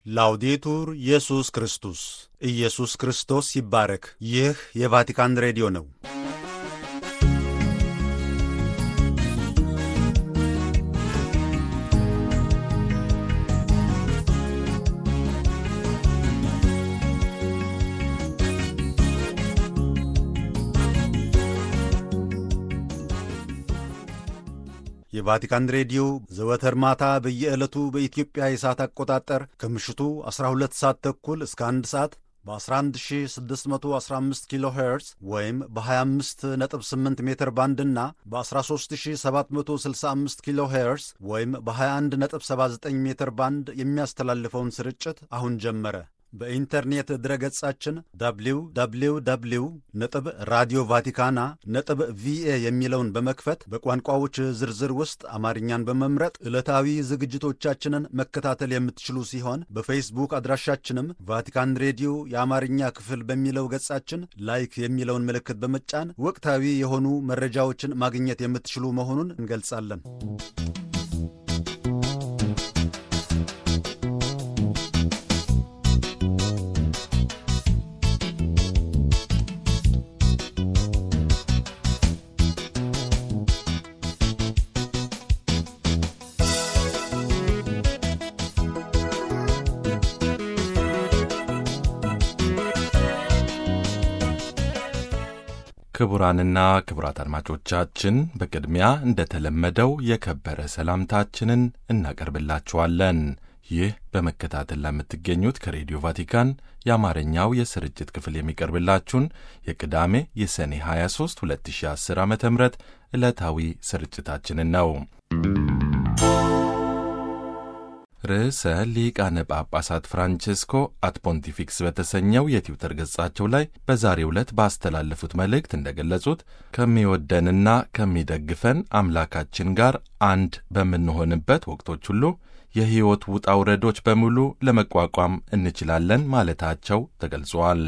ላውዴቱር ኢየሱስ ክርስቶስ ኢየሱስ ክርስቶስ ይባረክ። ይህ የቫቲካን ሬዲዮ ነው። የቫቲካን ሬዲዮ ዘወትር ማታ በየዕለቱ በኢትዮጵያ የሰዓት አቆጣጠር ከምሽቱ 12 ሰዓት ተኩል እስከ 1 ሰዓት በ11615 ኪሎ ሄርዝ ወይም በ258 ሜትር ባንድ እና በ13765 ኪሎ ሄርዝ ወይም በ2179 ሜትር ባንድ የሚያስተላልፈውን ስርጭት አሁን ጀመረ። በኢንተርኔት ድረገጻችን www ነጥብ ራዲዮ ቫቲካና ነጥብ ቪኤ የሚለውን በመክፈት በቋንቋዎች ዝርዝር ውስጥ አማርኛን በመምረጥ ዕለታዊ ዝግጅቶቻችንን መከታተል የምትችሉ ሲሆን በፌስቡክ አድራሻችንም ቫቲካን ሬዲዮ የአማርኛ ክፍል በሚለው ገጻችን ላይክ የሚለውን ምልክት በመጫን ወቅታዊ የሆኑ መረጃዎችን ማግኘት የምትችሉ መሆኑን እንገልጻለን። ክቡራንና ክቡራት አድማጮቻችን በቅድሚያ እንደተለመደው የከበረ ሰላምታችንን እናቀርብላችኋለን። ይህ በመከታተል ለምትገኙት ከሬዲዮ ቫቲካን የአማርኛው የስርጭት ክፍል የሚቀርብላችሁን የቅዳሜ የሰኔ 23 2010 ዓ ም ዕለታዊ ስርጭታችንን ነው። ርዕሰ ሊቃነ ጳጳሳት ፍራንቼስኮ አት ፖንቲፊክስ በተሰኘው የትዊተር ገጻቸው ላይ በዛሬው ዕለት ባስተላለፉት መልእክት እንደገለጹት ከሚወደንና ከሚደግፈን አምላካችን ጋር አንድ በምንሆንበት ወቅቶች ሁሉ የሕይወት ውጣ ውረዶች በሙሉ ለመቋቋም እንችላለን ማለታቸው ተገልጿል።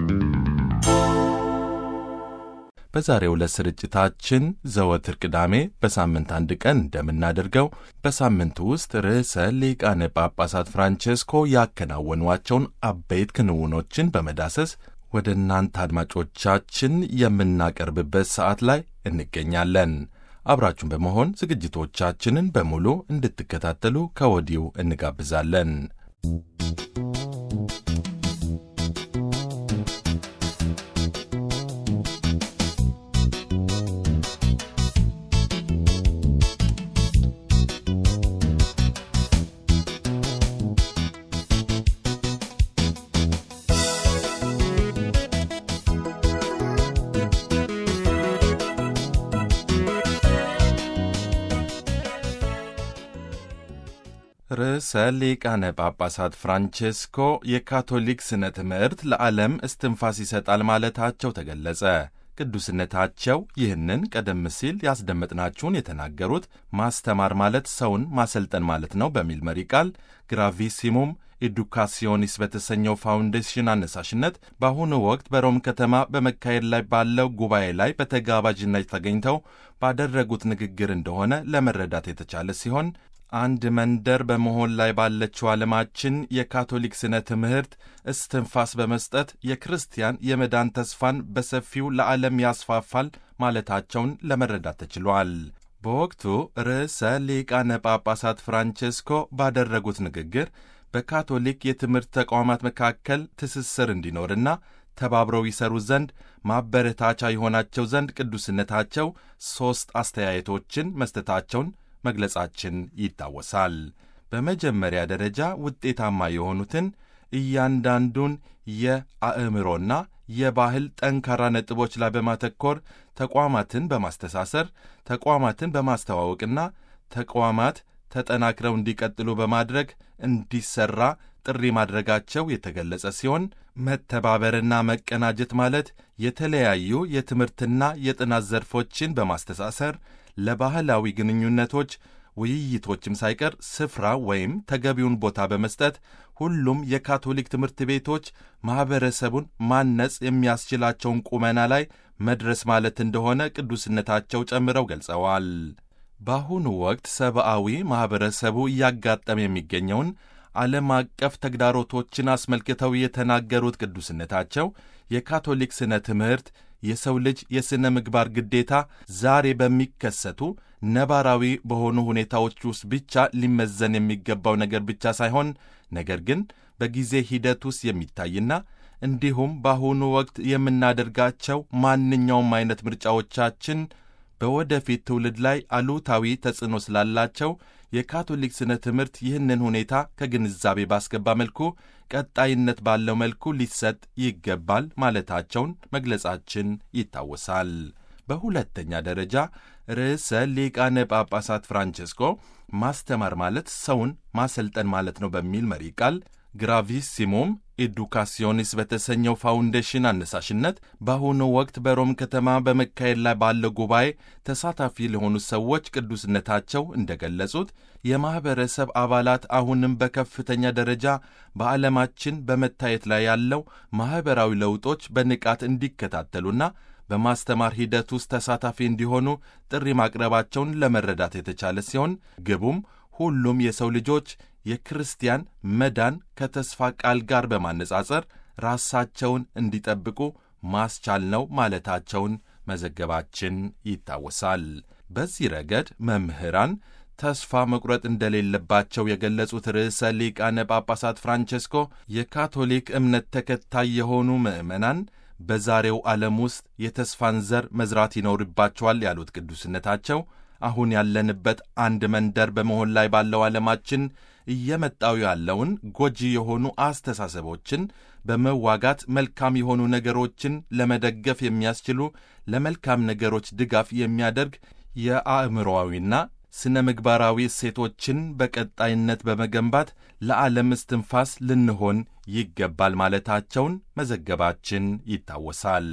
በዛሬው ዕለት ስርጭታችን ዘወትር ቅዳሜ በሳምንት አንድ ቀን እንደምናደርገው በሳምንቱ ውስጥ ርዕሰ ሊቃነ ጳጳሳት ፍራንቼስኮ ያከናወኗቸውን አበይት ክንውኖችን በመዳሰስ ወደ እናንተ አድማጮቻችን የምናቀርብበት ሰዓት ላይ እንገኛለን። አብራችሁን በመሆን ዝግጅቶቻችንን በሙሉ እንድትከታተሉ ከወዲሁ እንጋብዛለን። ርዕሰ ሊቃነ ጳጳሳት ፍራንቼስኮ የካቶሊክ ስነ ትምህርት ለዓለም እስትንፋስ ይሰጣል ማለታቸው ተገለጸ። ቅዱስነታቸው ይህንን ቀደም ሲል ያስደመጥናችሁን የተናገሩት ማስተማር ማለት ሰውን ማሰልጠን ማለት ነው በሚል መሪ ቃል ግራቪሲሙም ኤዱካሲዮኒስ በተሰኘው ፋውንዴሽን አነሳሽነት በአሁኑ ወቅት በሮም ከተማ በመካሄድ ላይ ባለው ጉባኤ ላይ በተጋባዥነት ተገኝተው ባደረጉት ንግግር እንደሆነ ለመረዳት የተቻለ ሲሆን አንድ መንደር በመሆን ላይ ባለችው ዓለማችን የካቶሊክ ስነ ትምህርት እስትንፋስ በመስጠት የክርስቲያን የመዳን ተስፋን በሰፊው ለዓለም ያስፋፋል ማለታቸውን ለመረዳት ተችሏል። በወቅቱ ርዕሰ ሊቃነ ጳጳሳት ፍራንቼስኮ ባደረጉት ንግግር በካቶሊክ የትምህርት ተቋማት መካከል ትስስር እንዲኖርና ተባብረው ይሰሩ ዘንድ ማበረታቻ የሆናቸው ዘንድ ቅዱስነታቸው ሦስት አስተያየቶችን መስጠታቸውን መግለጻችን ይታወሳል። በመጀመሪያ ደረጃ ውጤታማ የሆኑትን እያንዳንዱን የአእምሮና የባህል ጠንካራ ነጥቦች ላይ በማተኮር ተቋማትን በማስተሳሰር ተቋማትን በማስተዋወቅና ተቋማት ተጠናክረው እንዲቀጥሉ በማድረግ እንዲሰራ ጥሪ ማድረጋቸው የተገለጸ ሲሆን መተባበርና መቀናጀት ማለት የተለያዩ የትምህርትና የጥናት ዘርፎችን በማስተሳሰር ለባህላዊ ግንኙነቶች ውይይቶችም ሳይቀር ስፍራ ወይም ተገቢውን ቦታ በመስጠት ሁሉም የካቶሊክ ትምህርት ቤቶች ማኅበረሰቡን ማነጽ የሚያስችላቸውን ቁመና ላይ መድረስ ማለት እንደሆነ ቅዱስነታቸው ጨምረው ገልጸዋል። በአሁኑ ወቅት ሰብአዊ ማኅበረሰቡ እያጋጠመ የሚገኘውን ዓለም አቀፍ ተግዳሮቶችን አስመልክተው የተናገሩት ቅዱስነታቸው የካቶሊክ ስነ ትምህርት የሰው ልጅ የሥነ ምግባር ግዴታ ዛሬ በሚከሰቱ ነባራዊ በሆኑ ሁኔታዎች ውስጥ ብቻ ሊመዘን የሚገባው ነገር ብቻ ሳይሆን ነገር ግን በጊዜ ሂደት ውስጥ የሚታይና እንዲሁም በአሁኑ ወቅት የምናደርጋቸው ማንኛውም አይነት ምርጫዎቻችን በወደፊት ትውልድ ላይ አሉታዊ ተጽዕኖ ስላላቸው የካቶሊክ ስነ ትምህርት ይህንን ሁኔታ ከግንዛቤ ባስገባ መልኩ ቀጣይነት ባለው መልኩ ሊሰጥ ይገባል ማለታቸውን መግለጻችን ይታወሳል። በሁለተኛ ደረጃ ርዕሰ ሊቃነ ጳጳሳት ፍራንቼስኮ ማስተማር ማለት ሰውን ማሰልጠን ማለት ነው በሚል መሪ ቃል ግራቪሲሞም ኤዱካሲዮኒስ በተሰኘው ፋውንዴሽን አነሳሽነት በአሁኑ ወቅት በሮም ከተማ በመካሄድ ላይ ባለው ጉባኤ ተሳታፊ ለሆኑ ሰዎች ቅዱስነታቸው እንደገለጹት የማኅበረሰብ አባላት አሁንም በከፍተኛ ደረጃ በዓለማችን በመታየት ላይ ያለው ማኅበራዊ ለውጦች በንቃት እንዲከታተሉና በማስተማር ሂደት ውስጥ ተሳታፊ እንዲሆኑ ጥሪ ማቅረባቸውን ለመረዳት የተቻለ ሲሆን ግቡም ሁሉም የሰው ልጆች የክርስቲያን መዳን ከተስፋ ቃል ጋር በማነጻጸር ራሳቸውን እንዲጠብቁ ማስቻል ነው ማለታቸውን መዘገባችን ይታወሳል። በዚህ ረገድ መምህራን ተስፋ መቁረጥ እንደሌለባቸው የገለጹት ርዕሰ ሊቃነ ጳጳሳት ፍራንቼስኮ የካቶሊክ እምነት ተከታይ የሆኑ ምዕመናን በዛሬው ዓለም ውስጥ የተስፋን ዘር መዝራት ይኖርባቸዋል ያሉት ቅዱስነታቸው አሁን ያለንበት አንድ መንደር በመሆን ላይ ባለው ዓለማችን እየመጣው ያለውን ጎጂ የሆኑ አስተሳሰቦችን በመዋጋት መልካም የሆኑ ነገሮችን ለመደገፍ የሚያስችሉ ለመልካም ነገሮች ድጋፍ የሚያደርግ የአእምሮዊና ስነ ምግባራዊ እሴቶችን በቀጣይነት በመገንባት ለዓለም እስትንፋስ ልንሆን ይገባል ማለታቸውን መዘገባችን ይታወሳል።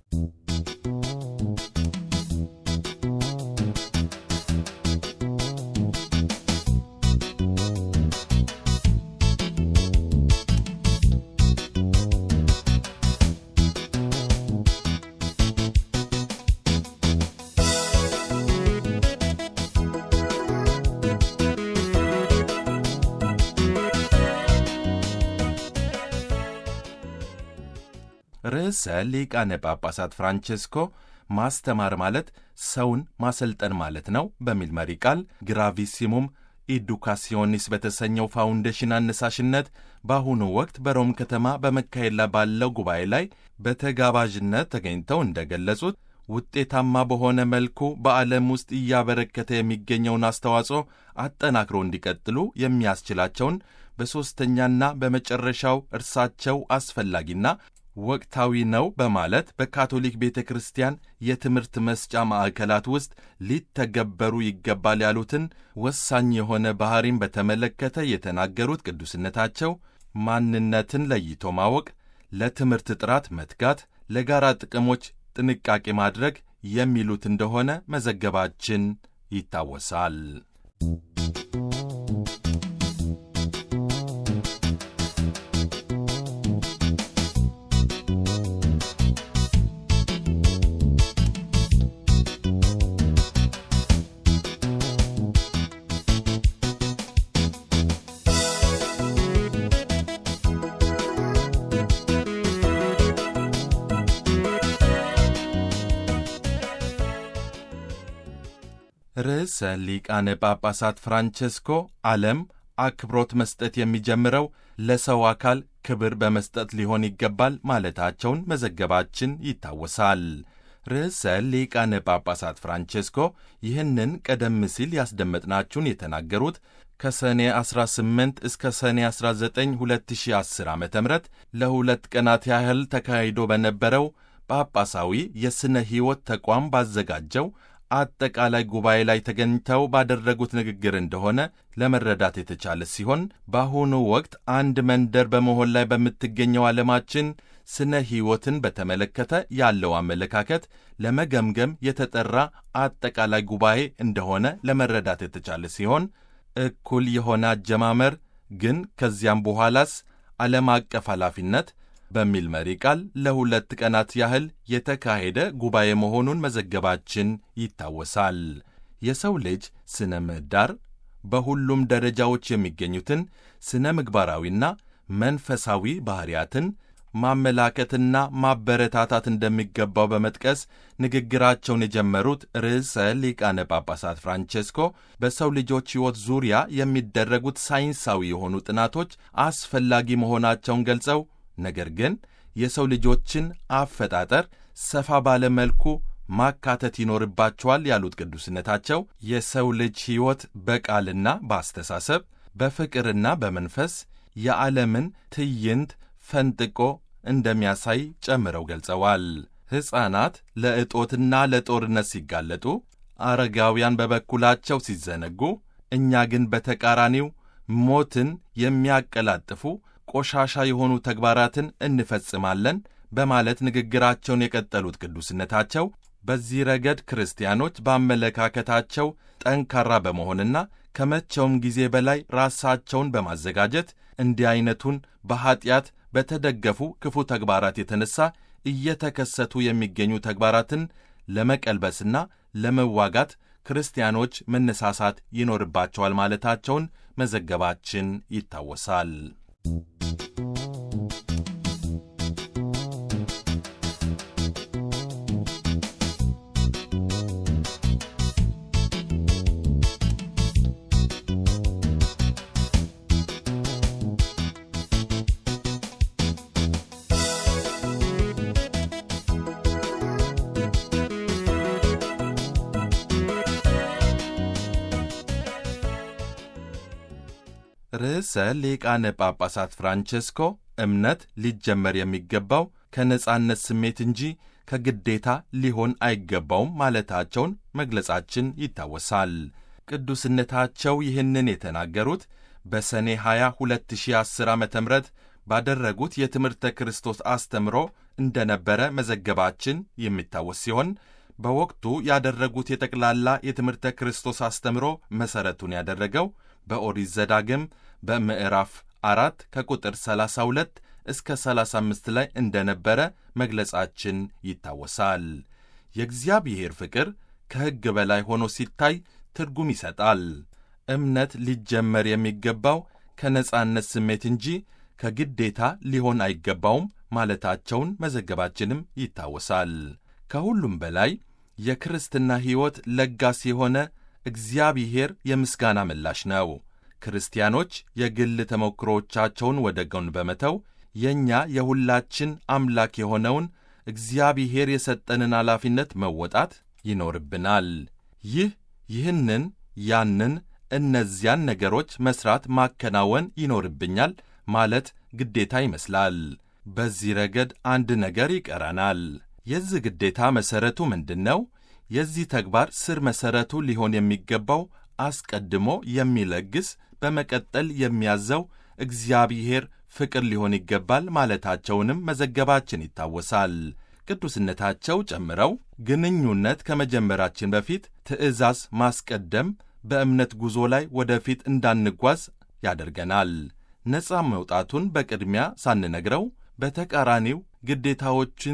ርዕሰ ሊቃነ ጳጳሳት ፍራንቼስኮ ማስተማር ማለት ሰውን ማሰልጠን ማለት ነው በሚል መሪ ቃል ግራቪሲሙም ኢዱካሲዮኒስ በተሰኘው ፋውንዴሽን አነሳሽነት በአሁኑ ወቅት በሮም ከተማ በመካሄድ ላይ ባለው ጉባኤ ላይ በተጋባዥነት ተገኝተው እንደገለጹት ውጤታማ በሆነ መልኩ በዓለም ውስጥ እያበረከተ የሚገኘውን አስተዋጽኦ አጠናክሮ እንዲቀጥሉ የሚያስችላቸውን በሦስተኛና በመጨረሻው እርሳቸው አስፈላጊና ወቅታዊ ነው በማለት በካቶሊክ ቤተ ክርስቲያን የትምህርት መስጫ ማዕከላት ውስጥ ሊተገበሩ ይገባል ያሉትን ወሳኝ የሆነ ባሕሪን በተመለከተ የተናገሩት ቅዱስነታቸው ማንነትን ለይቶ ማወቅ፣ ለትምህርት ጥራት መትጋት፣ ለጋራ ጥቅሞች ጥንቃቄ ማድረግ የሚሉት እንደሆነ መዘገባችን ይታወሳል። ርዕሰ ሊቃነ ጳጳሳት ፍራንቼስኮ ዓለም አክብሮት መስጠት የሚጀምረው ለሰው አካል ክብር በመስጠት ሊሆን ይገባል ማለታቸውን መዘገባችን ይታወሳል። ርዕሰ ሊቃነ ጳጳሳት ፍራንቼስኮ ይህንን ቀደም ሲል ያስደመጥናችሁን የተናገሩት ከሰኔ 18 እስከ ሰኔ 19 2010 ዓ ም ለሁለት ቀናት ያህል ተካሂዶ በነበረው ጳጳሳዊ የሥነ ሕይወት ተቋም ባዘጋጀው አጠቃላይ ጉባኤ ላይ ተገኝተው ባደረጉት ንግግር እንደሆነ ለመረዳት የተቻለ ሲሆን በአሁኑ ወቅት አንድ መንደር በመሆን ላይ በምትገኘው ዓለማችን ስነ ሕይወትን በተመለከተ ያለው አመለካከት ለመገምገም የተጠራ አጠቃላይ ጉባኤ እንደሆነ ለመረዳት የተቻለ ሲሆን እኩል የሆነ አጀማመር ግን ከዚያም በኋላስ ዓለም አቀፍ ኃላፊነት በሚል መሪ ቃል ለሁለት ቀናት ያህል የተካሄደ ጉባኤ መሆኑን መዘገባችን ይታወሳል። የሰው ልጅ ስነ ምህዳር በሁሉም ደረጃዎች የሚገኙትን ስነ ምግባራዊና መንፈሳዊ ባሕርያትን ማመላከትና ማበረታታት እንደሚገባው በመጥቀስ ንግግራቸውን የጀመሩት ርዕሰ ሊቃነ ጳጳሳት ፍራንቼስኮ በሰው ልጆች ሕይወት ዙሪያ የሚደረጉት ሳይንሳዊ የሆኑ ጥናቶች አስፈላጊ መሆናቸውን ገልጸው ነገር ግን የሰው ልጆችን አፈጣጠር ሰፋ ባለ መልኩ ማካተት ይኖርባቸዋል ያሉት ቅዱስነታቸው የሰው ልጅ ሕይወት በቃልና በአስተሳሰብ በፍቅርና በመንፈስ የዓለምን ትዕይንት ፈንጥቆ እንደሚያሳይ ጨምረው ገልጸዋል። ሕፃናት ለእጦትና ለጦርነት ሲጋለጡ፣ አረጋውያን በበኩላቸው ሲዘነጉ፣ እኛ ግን በተቃራኒው ሞትን የሚያቀላጥፉ ቆሻሻ የሆኑ ተግባራትን እንፈጽማለን በማለት ንግግራቸውን የቀጠሉት ቅዱስነታቸው በዚህ ረገድ ክርስቲያኖች በአመለካከታቸው ጠንካራ በመሆንና ከመቼውም ጊዜ በላይ ራሳቸውን በማዘጋጀት እንዲህ ዐይነቱን በኀጢአት በተደገፉ ክፉ ተግባራት የተነሣ እየተከሰቱ የሚገኙ ተግባራትን ለመቀልበስና ለመዋጋት ክርስቲያኖች መነሳሳት ይኖርባቸዋል ማለታቸውን መዘገባችን ይታወሳል። ርዕሰ ሊቃነ ጳጳሳት ፍራንቼስኮ እምነት ሊጀመር የሚገባው ከነጻነት ስሜት እንጂ ከግዴታ ሊሆን አይገባውም ማለታቸውን መግለጻችን ይታወሳል። ቅዱስነታቸው ይህንን የተናገሩት በሰኔ 20 2010 ዓ ም ባደረጉት የትምህርተ ክርስቶስ አስተምሮ እንደነበረ መዘገባችን የሚታወስ ሲሆን በወቅቱ ያደረጉት የጠቅላላ የትምህርተ ክርስቶስ አስተምሮ መሠረቱን ያደረገው በኦሪት ዘዳግም በምዕራፍ አራት ከቁጥር 32 እስከ 35 ላይ እንደነበረ መግለጻችን ይታወሳል። የእግዚአብሔር ፍቅር ከሕግ በላይ ሆኖ ሲታይ ትርጉም ይሰጣል። እምነት ሊጀመር የሚገባው ከነጻነት ስሜት እንጂ ከግዴታ ሊሆን አይገባውም ማለታቸውን መዘገባችንም ይታወሳል። ከሁሉም በላይ የክርስትና ሕይወት ለጋስ የሆነ እግዚአብሔር የምስጋና ምላሽ ነው። ክርስቲያኖች የግል ተሞክሮቻቸውን ወደ ጎን በመተው የእኛ የሁላችን አምላክ የሆነውን እግዚአብሔር የሰጠንን ኃላፊነት መወጣት ይኖርብናል። ይህ ይህንን ያንን እነዚያን ነገሮች መሥራት ማከናወን ይኖርብኛል ማለት ግዴታ ይመስላል። በዚህ ረገድ አንድ ነገር ይቀረናል። የዚህ ግዴታ መሠረቱ ምንድን ነው? የዚህ ተግባር ስር መሠረቱ ሊሆን የሚገባው አስቀድሞ የሚለግስ በመቀጠል የሚያዘው እግዚአብሔር ፍቅር ሊሆን ይገባል ማለታቸውንም መዘገባችን ይታወሳል። ቅዱስነታቸው ጨምረው ግንኙነት ከመጀመራችን በፊት ትዕዛዝ ማስቀደም በእምነት ጉዞ ላይ ወደፊት እንዳንጓዝ ያደርገናል። ነፃ መውጣቱን በቅድሚያ ሳንነግረው በተቃራኒው ግዴታዎችን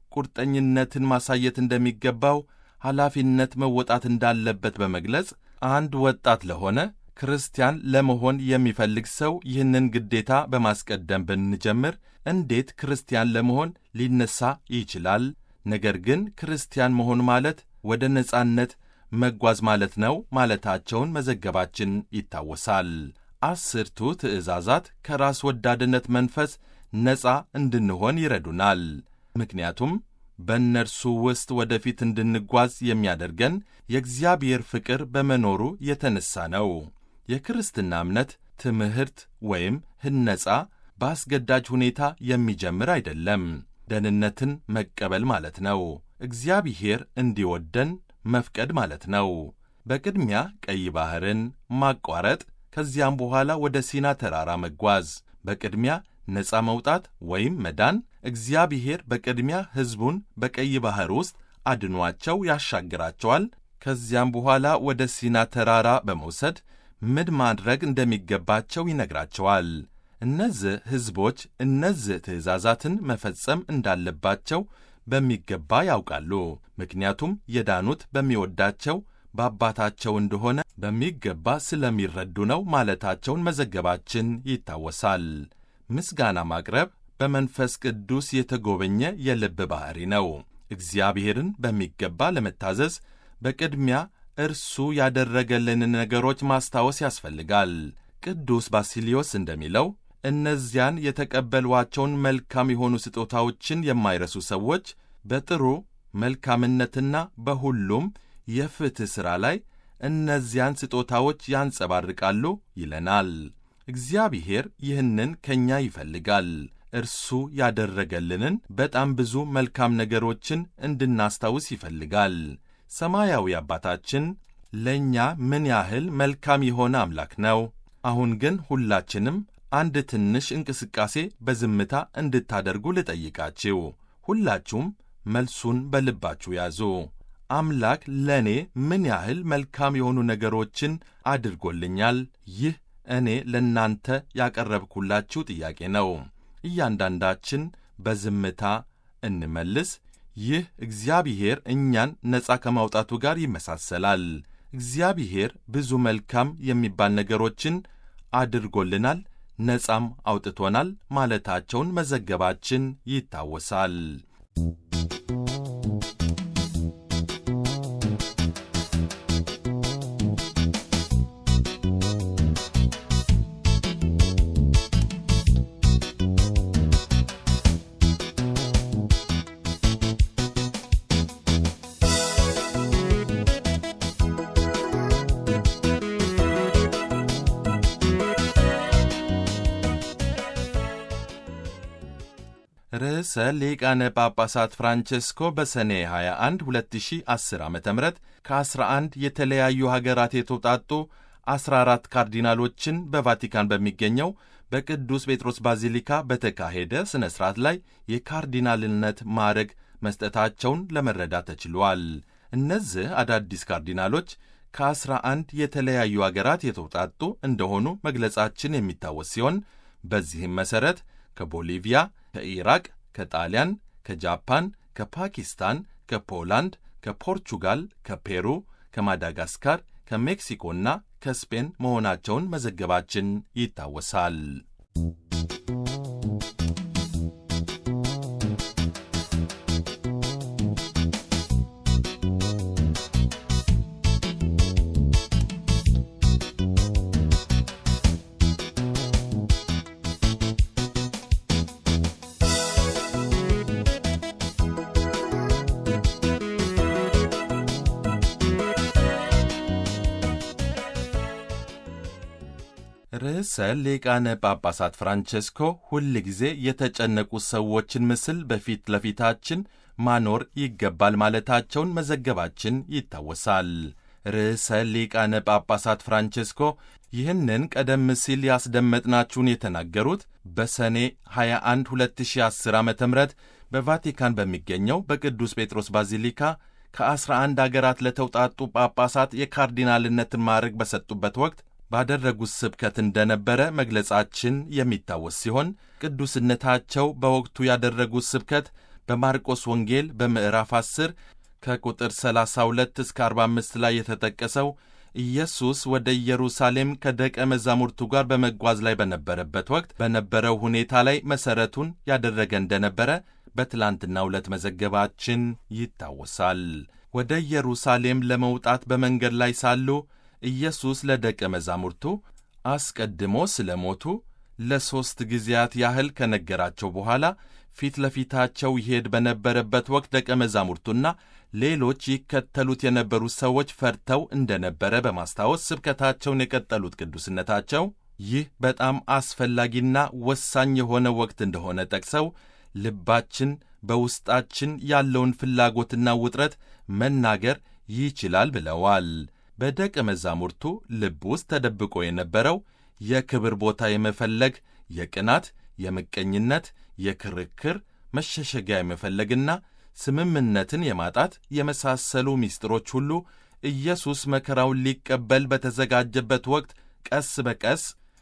ቁርጠኝነትን ማሳየት እንደሚገባው ኃላፊነት መወጣት እንዳለበት በመግለጽ አንድ ወጣት ለሆነ ክርስቲያን ለመሆን የሚፈልግ ሰው ይህንን ግዴታ በማስቀደም ብንጀምር እንዴት ክርስቲያን ለመሆን ሊነሳ ይችላል? ነገር ግን ክርስቲያን መሆን ማለት ወደ ነጻነት መጓዝ ማለት ነው ማለታቸውን መዘገባችን ይታወሳል። አስርቱ ትእዛዛት ከራስ ወዳድነት መንፈስ ነፃ እንድንሆን ይረዱናል። ምክንያቱም በእነርሱ ውስጥ ወደፊት እንድንጓዝ የሚያደርገን የእግዚአብሔር ፍቅር በመኖሩ የተነሣ ነው። የክርስትና እምነት ትምህርት ወይም ህነጻ በአስገዳጅ ሁኔታ የሚጀምር አይደለም። ደህንነትን መቀበል ማለት ነው። እግዚአብሔር እንዲወደን መፍቀድ ማለት ነው። በቅድሚያ ቀይ ባሕርን ማቋረጥ፣ ከዚያም በኋላ ወደ ሲና ተራራ መጓዝ። በቅድሚያ ነፃ መውጣት ወይም መዳን። እግዚአብሔር በቅድሚያ ሕዝቡን በቀይ ባሕር ውስጥ አድኗቸው ያሻግራቸዋል። ከዚያም በኋላ ወደ ሲና ተራራ በመውሰድ ምን ማድረግ እንደሚገባቸው ይነግራቸዋል። እነዚህ ሕዝቦች እነዚህ ትእዛዛትን መፈጸም እንዳለባቸው በሚገባ ያውቃሉ። ምክንያቱም የዳኑት በሚወዳቸው በአባታቸው እንደሆነ በሚገባ ስለሚረዱ ነው ማለታቸውን መዘገባችን ይታወሳል። ምስጋና ማቅረብ በመንፈስ ቅዱስ የተጎበኘ የልብ ባሕሪ ነው። እግዚአብሔርን በሚገባ ለመታዘዝ በቅድሚያ እርሱ ያደረገልንን ነገሮች ማስታወስ ያስፈልጋል። ቅዱስ ባሲሊዮስ እንደሚለው እነዚያን የተቀበሏቸውን መልካም የሆኑ ስጦታዎችን የማይረሱ ሰዎች በጥሩ መልካምነትና በሁሉም የፍትሕ ሥራ ላይ እነዚያን ስጦታዎች ያንጸባርቃሉ ይለናል። እግዚአብሔር ይህንን ከእኛ ይፈልጋል። እርሱ ያደረገልንን በጣም ብዙ መልካም ነገሮችን እንድናስታውስ ይፈልጋል። ሰማያዊ አባታችን ለእኛ ምን ያህል መልካም የሆነ አምላክ ነው። አሁን ግን ሁላችንም አንድ ትንሽ እንቅስቃሴ በዝምታ እንድታደርጉ ልጠይቃችሁ። ሁላችሁም መልሱን በልባችሁ ያዙ። አምላክ ለእኔ ምን ያህል መልካም የሆኑ ነገሮችን አድርጎልኛል? ይህ እኔ ለእናንተ ያቀረብኩላችሁ ጥያቄ ነው። እያንዳንዳችን በዝምታ እንመልስ። ይህ እግዚአብሔር እኛን ነፃ ከማውጣቱ ጋር ይመሳሰላል። እግዚአብሔር ብዙ መልካም የሚባል ነገሮችን አድርጎልናል፣ ነፃም አውጥቶናል ማለታቸውን መዘገባችን ይታወሳል። ርዕሰ ሊቃነ ጳጳሳት ፍራንቼስኮ በሰኔ 21 2010 ዓ ም ከ11 የተለያዩ ሀገራት የተውጣጡ 14 ካርዲናሎችን በቫቲካን በሚገኘው በቅዱስ ጴጥሮስ ባዚሊካ በተካሄደ ሥነ ሥርዓት ላይ የካርዲናልነት ማዕረግ መስጠታቸውን ለመረዳት ተችሏል። እነዚህ አዳዲስ ካርዲናሎች ከ11 የተለያዩ አገራት የተውጣጡ እንደሆኑ መግለጻችን የሚታወስ ሲሆን በዚህም መሠረት ከቦሊቪያ፣ ከኢራቅ፣ ከጣሊያን፣ ከጃፓን፣ ከፓኪስታን፣ ከፖላንድ፣ ከፖርቹጋል፣ ከፔሩ፣ ከማዳጋስካር፣ ከሜክሲኮና ከስፔን መሆናቸውን መዘገባችን ይታወሳል። ርዕሰ ሊቃነ ጳጳሳት ፍራንቼስኮ ሁል ጊዜ የተጨነቁ ሰዎችን ምስል በፊት ለፊታችን ማኖር ይገባል ማለታቸውን መዘገባችን ይታወሳል። ርዕሰ ሊቃነ ጳጳሳት ፍራንቼስኮ ይህንን ቀደም ሲል ያስደመጥናችሁን የተናገሩት በሰኔ 21 2010 ዓ ም በቫቲካን በሚገኘው በቅዱስ ጴጥሮስ ባዚሊካ ከ11 አገራት ለተውጣጡ ጳጳሳት የካርዲናልነትን ማዕረግ በሰጡበት ወቅት ባደረጉት ስብከት እንደነበረ መግለጻችን የሚታወስ ሲሆን ቅዱስነታቸው በወቅቱ ያደረጉት ስብከት በማርቆስ ወንጌል በምዕራፍ 10 ከቁጥር 32 እስከ 45 ላይ የተጠቀሰው ኢየሱስ ወደ ኢየሩሳሌም ከደቀ መዛሙርቱ ጋር በመጓዝ ላይ በነበረበት ወቅት በነበረው ሁኔታ ላይ መሠረቱን ያደረገ እንደነበረ በትላንትናው ዕለት መዘገባችን ይታወሳል። ወደ ኢየሩሳሌም ለመውጣት በመንገድ ላይ ሳሉ ኢየሱስ ለደቀ መዛሙርቱ አስቀድሞ ስለ ሞቱ ለሦስት ጊዜያት ያህል ከነገራቸው በኋላ ፊት ለፊታቸው ይሄድ በነበረበት ወቅት ደቀ መዛሙርቱና ሌሎች ይከተሉት የነበሩት ሰዎች ፈርተው እንደነበረ በማስታወስ ስብከታቸውን የቀጠሉት ቅዱስነታቸው ይህ በጣም አስፈላጊና ወሳኝ የሆነ ወቅት እንደሆነ ጠቅሰው ልባችን በውስጣችን ያለውን ፍላጎትና ውጥረት መናገር ይችላል ብለዋል። በደቀ መዛሙርቱ ልብ ውስጥ ተደብቆ የነበረው የክብር ቦታ የመፈለግ፣ የቅናት፣ የምቀኝነት፣ የክርክር መሸሸጊያ የመፈለግና ስምምነትን የማጣት የመሳሰሉ ምስጢሮች ሁሉ ኢየሱስ መከራውን ሊቀበል በተዘጋጀበት ወቅት ቀስ በቀስ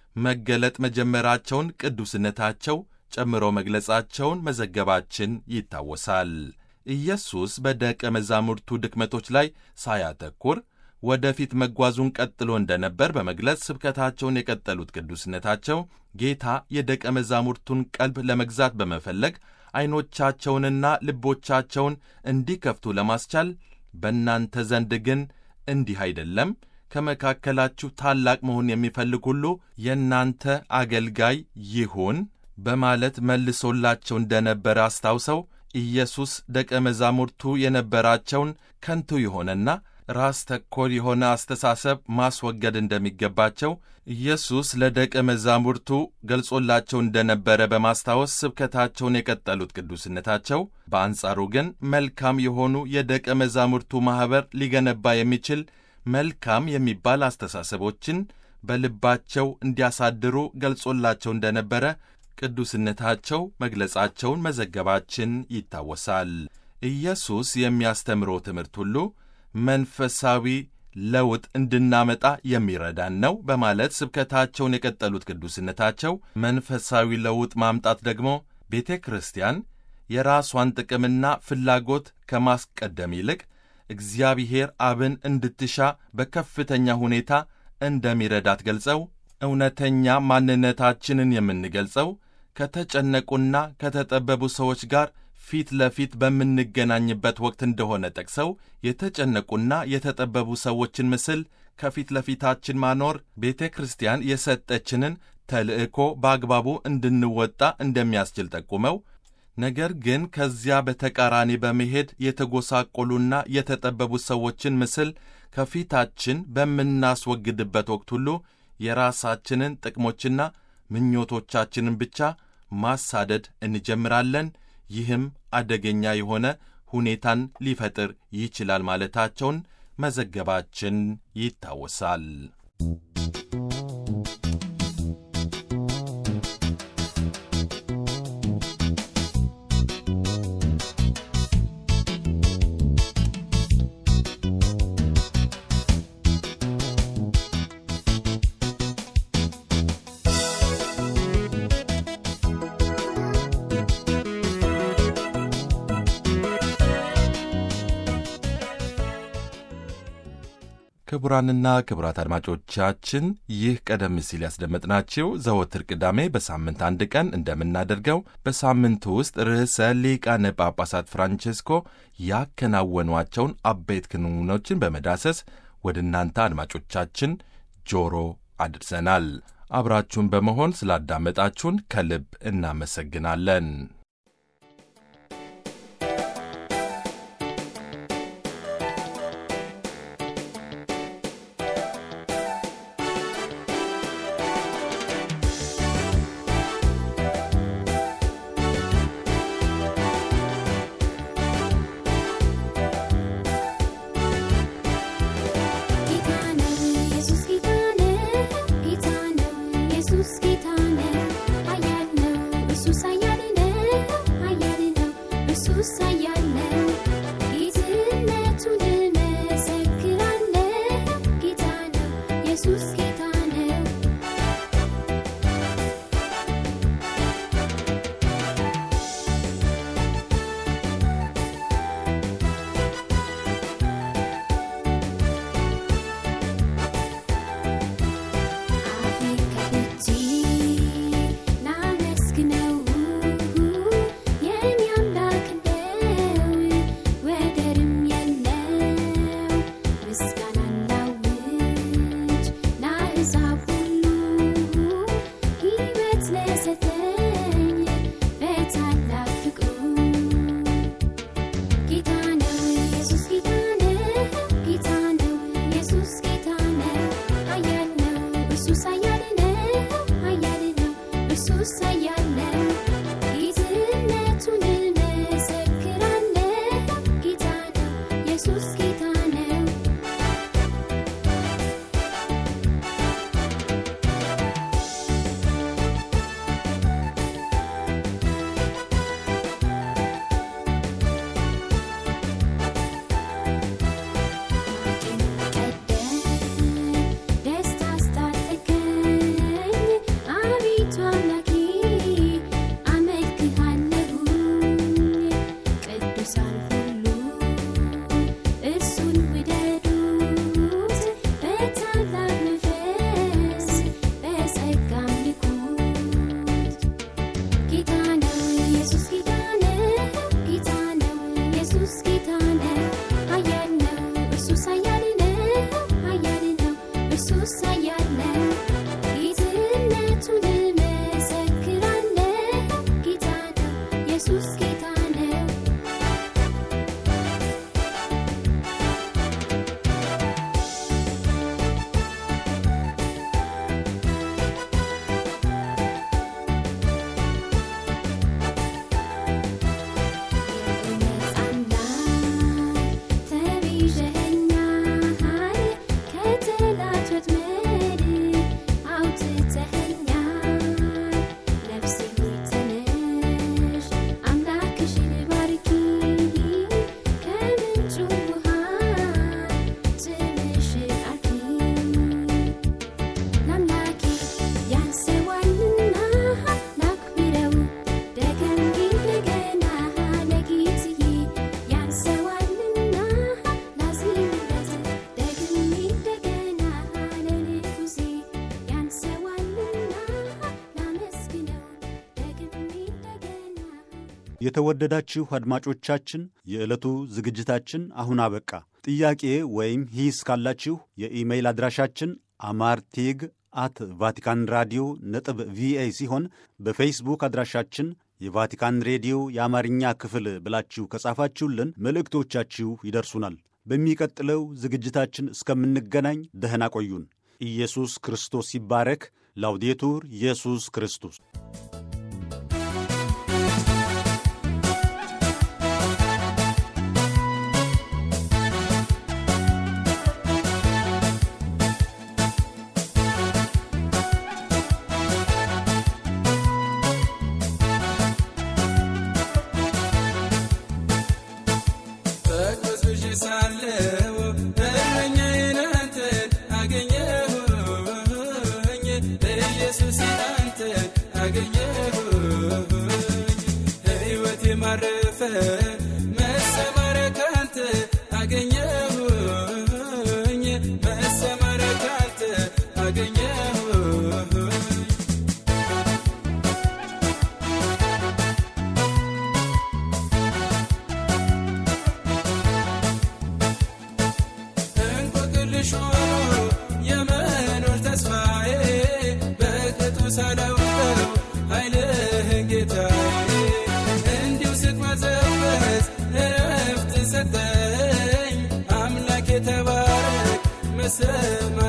መገለጥ መጀመራቸውን ቅዱስነታቸው ጨምሮ መግለጻቸውን መዘገባችን ይታወሳል። ኢየሱስ በደቀ መዛሙርቱ ድክመቶች ላይ ሳያተኩር ወደፊት መጓዙን ቀጥሎ እንደነበር በመግለጽ ስብከታቸውን የቀጠሉት ቅዱስነታቸው ጌታ የደቀ መዛሙርቱን ቀልብ ለመግዛት በመፈለግ ዐይኖቻቸውንና ልቦቻቸውን እንዲከፍቱ ለማስቻል በእናንተ ዘንድ ግን እንዲህ አይደለም፣ ከመካከላችሁ ታላቅ መሆን የሚፈልግ ሁሉ የእናንተ አገልጋይ ይሁን በማለት መልሶላቸው እንደነበረ አስታውሰው ኢየሱስ ደቀ መዛሙርቱ የነበራቸውን ከንቱ የሆነና ራስ ተኮር የሆነ አስተሳሰብ ማስወገድ እንደሚገባቸው ኢየሱስ ለደቀ መዛሙርቱ ገልጾላቸው እንደነበረ በማስታወስ ስብከታቸውን የቀጠሉት ቅዱስነታቸው በአንጻሩ ግን መልካም የሆኑ የደቀ መዛሙርቱ ማኅበር ሊገነባ የሚችል መልካም የሚባል አስተሳሰቦችን በልባቸው እንዲያሳድሩ ገልጾላቸው እንደነበረ ቅዱስነታቸው መግለጻቸውን መዘገባችን ይታወሳል። ኢየሱስ የሚያስተምረው ትምህርት ሁሉ መንፈሳዊ ለውጥ እንድናመጣ የሚረዳን ነው በማለት ስብከታቸውን የቀጠሉት ቅዱስነታቸው መንፈሳዊ ለውጥ ማምጣት ደግሞ ቤተ ክርስቲያን የራሷን ጥቅምና ፍላጎት ከማስቀደም ይልቅ እግዚአብሔር አብን እንድትሻ በከፍተኛ ሁኔታ እንደሚረዳት ገልጸው እውነተኛ ማንነታችንን የምንገልጸው ከተጨነቁና ከተጠበቡ ሰዎች ጋር ፊት ለፊት በምንገናኝበት ወቅት እንደሆነ ጠቅሰው የተጨነቁና የተጠበቡ ሰዎችን ምስል ከፊት ለፊታችን ማኖር ቤተ ክርስቲያን የሰጠችንን ተልዕኮ በአግባቡ እንድንወጣ እንደሚያስችል ጠቁመው ነገር ግን ከዚያ በተቃራኒ በመሄድ የተጎሳቆሉና የተጠበቡ ሰዎችን ምስል ከፊታችን በምናስወግድበት ወቅት ሁሉ የራሳችንን ጥቅሞችና ምኞቶቻችንን ብቻ ማሳደድ እንጀምራለን። ይህም አደገኛ የሆነ ሁኔታን ሊፈጥር ይችላል ማለታቸውን መዘገባችን ይታወሳል። ክቡራንና ክቡራት አድማጮቻችን ይህ ቀደም ሲል ያስደመጥናችሁ ዘወትር ቅዳሜ በሳምንት አንድ ቀን እንደምናደርገው በሳምንቱ ውስጥ ርዕሰ ሊቃነ ጳጳሳት ፍራንቼስኮ ያከናወኗቸውን አበይት ክንውኖችን በመዳሰስ ወደ እናንተ አድማጮቻችን ጆሮ አድርሰናል። አብራችሁን በመሆን ስላዳመጣችሁን ከልብ እናመሰግናለን። ጌታ ነው ኢየሱስ ጌታ ነው ጌታ ነው ኢየሱስ ጌታ ነው ኃያል ነው ኢየሱስ ኃያል ነው ኃያል ነው ኢየሱስ ኃያል ነው ጌትነቱን እመሰክራለሁ ጌታ ነው ኢየሱስ ጌታ ነው አፌን ከፍቼ ላመስግነው የኔ አምላክ ነው የተወደዳችሁ አድማጮቻችን የዕለቱ ዝግጅታችን አሁን አበቃ። ጥያቄ ወይም ሂስ ካላችሁ የኢሜይል አድራሻችን አማርቴግ አት ቫቲካን ራዲዮ ነጥብ ቪኦኤ ሲሆን በፌስቡክ አድራሻችን የቫቲካን ሬዲዮ የአማርኛ ክፍል ብላችሁ ከጻፋችሁልን መልእክቶቻችሁ ይደርሱናል። በሚቀጥለው ዝግጅታችን እስከምንገናኝ ደህና ቆዩን። ኢየሱስ ክርስቶስ ይባረክ። ላውዴቱር ኢየሱስ ክርስቶስ በቅዱስ ሳለው እረኛዬን አንተን አገኘሁኝ ኢየሱስ አንተን አገኘሁኝ ሕይወቴ ማረፈ መሰማሪያ ካንተ አገኘሁኝ መሰማሪያ ካንተ አገኘሁኝ እንቆቅልሽ ሆኖ የመኖር ተስፋዬ በቅጡ ሳላውቀው ኃይልህን ጌታዬ እንዲሁ ስቅመዘበዝ እረፍት ሰጠኝ አምላክ የተባረክ መሰማ